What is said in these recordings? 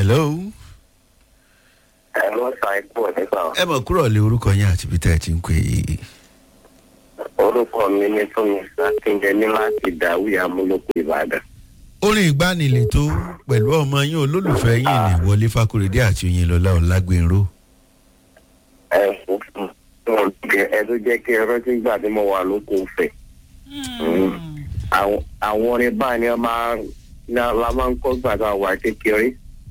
hello. ẹ lọ sa ipò nípa ẹ mọ̀ kúrò lé orúkọ yín àti bí tẹ́ ẹ ti ń pè é. orúkọ mi ní tómi akíndé ní láti dàwí amúlòkù ìbàdàn. orin ìgbàanilè tó pẹ̀lú ọmọ yín olólùfẹ́ yín ní wọlé fakorede àti oyinlọlá ọlágbẹ̀nró. ẹ fún wọn jẹ ẹ tó jẹ kí ẹ rántí gbà tí mo wà lóko fẹ. àwọn àwọn orin báyìí ni wọn máa ní la máa ń kọ́ gbà tá a wà kékeré.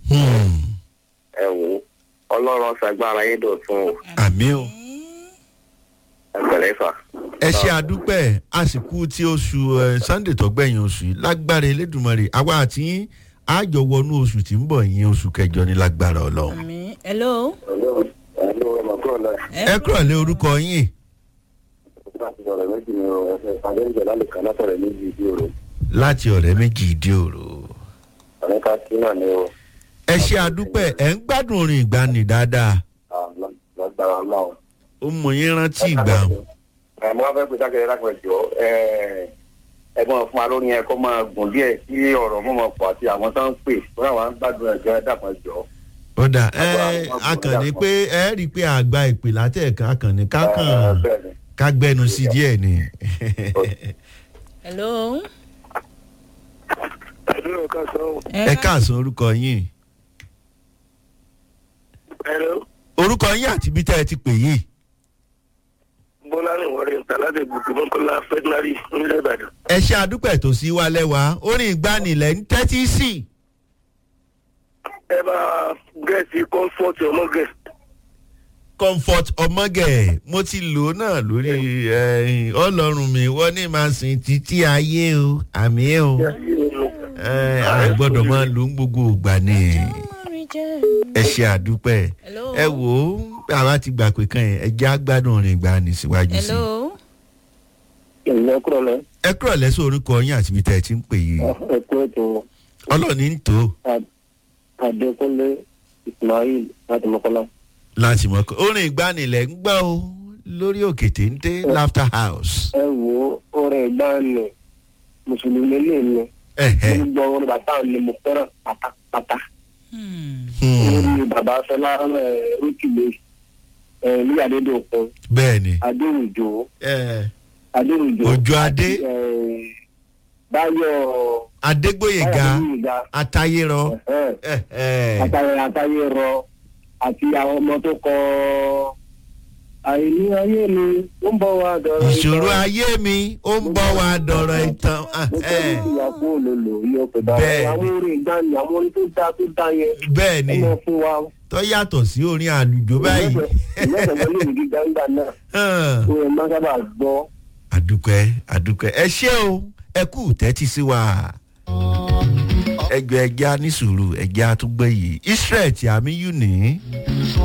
ẹ wò ó ọlọ́run ṣàgbára yín dọ̀tun o àmì o. ẹ pẹ̀lẹ́ fà. ẹ ṣe àdúpẹ́ àsìkò tí oṣù ẹ, sunday tó gbẹ̀yìn oṣù yìí lágbára elédùnmọ̀rẹ́ àwa àti yín àjọ wọnú oṣù tí ń bọ̀ yín oṣù kẹjọ ní lágbára ọlọ́run. àmì hello. ẹ̀lọ́ ẹ̀lọ́ ẹ̀ mọ̀ kúrò náà. ẹ kúrò lé orúkọ yín láti sọ̀rọ̀ méjì ni o ẹ̀fẹ̀ àdéhùn lálẹ́ kan látọ̀rọ̀ méjì ìdí òru. láti ọ̀rẹ́ méjì ìdí òru. ọ̀rẹ́ ká sí náà ni o ẹ ṣe àdúpẹ́ ẹ̀ ń gbádùn orin ìgbani dáadáa lágbára ọlọ́run. ó mọ yín rántí ìgbà ẹ mo wá fẹ́ pè sákẹ́rẹ́ lápẹ̀ jọ ẹ̀gbọ́n fún wa lórí yẹn kó máa gùn díẹ̀ sí ọ̀rọ̀ mọ́mọ́ pọ̀ àti àwọn tó ń pè fún àwọn gbádùn ẹ̀jọ́ ẹ̀ dàpọ̀ jọ. ọ̀dà ẹ akànnì pé ẹ rí i pé àgbà ìpè látẹ̀ka akànnì kákàn bẹ́ẹ̀ni ká gbẹnu sí díẹ̀ ni. hello. ẹ̀rọ ká sọ ẹ káàsán orúkọ yín ẹ̀rọ orúkọ yín àti bí tẹ́ ẹ ti pè yìí. bọ́lá ní wọ́n rí nta láti gbùgbù mọ́kànlá fẹ́tínárì nílẹ̀ ìbàdàn. ẹ ṣe àdúpẹ́ tó sí wa lẹ́wà orin ìgbanilẹ̀ ń tẹ́tí sí. ẹ bá gẹ̀ẹ́sì kọ́ńfọ́ọ̀tì ọmọ gẹ̀ẹ́sì. comfort ọmọgẹ mo ti lò ó náà lórí eh, ọlọ́run mi wọ́n ní máa sìn títí ayé o àmì o Eh, a gbọ́dọ̀ máa lò ó gbogbo ìgbà ni ẹ ṣe àdúpẹ́ hello. ẹ wò ó àwa ti gbà pé kan yẹn ẹ jẹ́ àgbádùn orin ìgbani síwájú sí i. hello. ìyẹn kúrò lẹ ẹ kúrò lẹ́sọ̀ orúkọ yín àti ibi tẹ́ ẹ ti ń pè yìí ẹkú ètò ọlọ́ọ̀ni ń tó adékúnlé ismail láti mọ́kànlá. láti mọ̀ kọ́ orin ìgbanilẹ̀ ń gbọ́ o lórí òkè téńté laughter house. ẹ wo orin ìgbàanì mùsùlùmí lè ní Ẹ̀hẹ́. gbogbo orin bàbá mi mo fẹ́ràn pátápátá. Hmm. Hmm, orin bàbá fẹlá rúkìlẹ ní adédọkun bẹ́ẹ̀ ni adéwùjọ Eh, adéwùjọ Òjó Adé. eh, báyọ̀ adégbòyèga Adégbóyèga, atayérọ ẹ̀hẹ́, Ẹ̀hẹ́. àtàyè àtàyè rọ àti àwọn ọmọ tó kọ àìní ayé mi ó ń bọ̀ wá dọ̀rọ̀ ìṣòro ayé mi ó ń bọ̀ wá dọ̀rọ̀ ìtàn Ah, mo fẹ́ eh, ní ìyá fún olólo iye ọ̀pẹ̀ dára Bẹ́ẹ̀ni. àwọn orin ìgbàanì àwọn orin tó dá tó dá yẹn bẹ́ẹ̀ ẹ ni mọ fún wa tó yàtọ̀ sí orin àlùjọ báyìí ìlẹ́sẹ̀ lórí gíga ńgbà náà Hàn. ó yẹ máa sábà gbọ́. àdúpẹ́ àdúpẹ́ ẹ ṣé o ẹ kú tẹ́tí sí wa ẹgbẹ́ ẹja ní sùúrù ẹja àtúgbẹ́ yìí israel tí àmì yù ní